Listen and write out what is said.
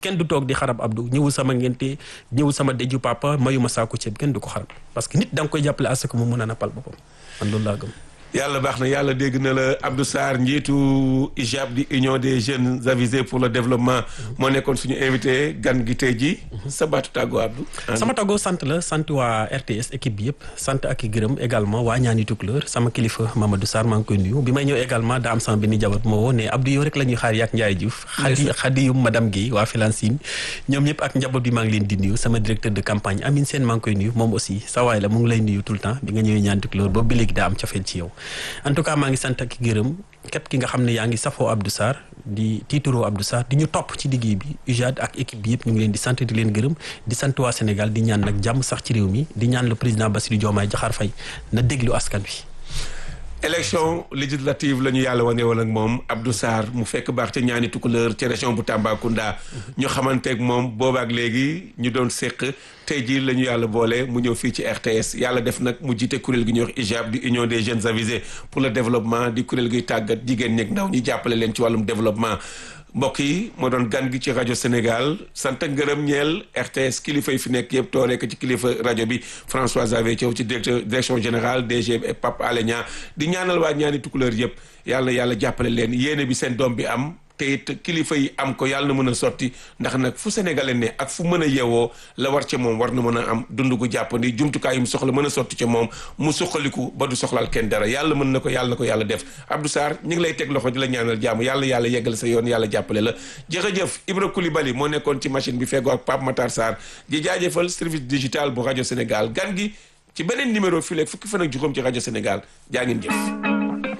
kenn du toog di xarab Abdou ñëwul sama ngente ñëwul sama deju papa mayuma saako ceeb kenn du ko xarab parce que nit da nga koy jàppale à ce que mu mën a nappal boppam man loolu laa gëm. yàlla baax na yàlla dégg na la Abdou Sarr njiitu IJAB di union des jeunes avisés pour le développement moo nekkoon suñu invité gan gi tey ji sa baatu tàggoo Abdou. sama tàggoo sant la sant waa RTS équipe bi yëpp sant ak i gërëm également waa ñaani tukuleur sama kilifa Mamadou Sarr maa ngi koy nuyu bi may ñëw également daa am sama benn jabar moo woo ne Abdou yow rek la ñuy xaar yaak Ndiaye Diouf xadi xadiyum madame Guèye waa Filancine ñoom ñëpp ak njaboot bi maa ngi leen di nuyu sama directeur de campagne Amine Sène maa ngi koy nuyu moom aussi sa waay la mu ngi lay nuyu tout le temps bi nga ñëwee ñaani tukuleur boobu ba léegi daa am cofeel ci yow en tout cas maa ngi sant ak gërëm képp ki nga xam ne yaa ngi safoo Abdou Sarr di tiituroo Abdou Sarr di ñu topp ci liggéey bi UJAD ak équipe bi yëpp ñu ngi leen di sant di leen gërëm di sant waa Sénégal di ñaan nag jàmm sax ci réew mi di ñaan le président Bassirou Diomaye Diakhar Faye na déglu askan wi. élection législative la ñu yàlla wane woon ak moom Abdou Sarr mu fekk baax ca ñaani tukuleur ca région bu Tambacounda ñu xamanteeg moom boobaak léegi ñu doon séq tey jii la ñu yàlla boole mu ñëw fii ci RTS yàlla def nag mu jiite kuréel gi ñuy wax IJAB di union des jeunes avisés pour le développement di kuréel gi tàggat jigéen ñeeg ndaw ñi jàppale leen ci wàllum développement mbokk yi moo doon gan gi ci rajo Sénégal sant ngërëm ñeel RTS kilifa yi fi nekk yëpp tooree ko ci kilifa rajo bi François Xavier Thiaw ci directeur direction générale DG et Pape Alé Niang di ñaanal waa ñaani tukuleur yëpp yàlla yàlla jàppale leen yéene bi seen doom bi am te it kilifa yi am ko yàlla na mën a sotti ndax nag fu sénégalais ne ak fu mën a yewoo la war ca moom war na mën a am dund gu jàppandi jumtukaay yu mu soxla mën a sotti ca moom mu suqaliku ba du soxlaal kenn dara yàlla mën na ko yàlla na ko yàlla def Abdou Sarr ñu ngi lay teg loxo di la ñaanal jàmm yàlla yàlla yeggal sa yoon yàlla jàppale la jërëjëf Ibra Koulibaly moo nekkoon ci machine bi feggoo ak Pape Matar Sarr di jaajëfal service digital bu rajo Sénégal gan gi ci beneen numéro fii léegi fukki fan ak juróom ci rajo Sénégal jaa ngeen jëf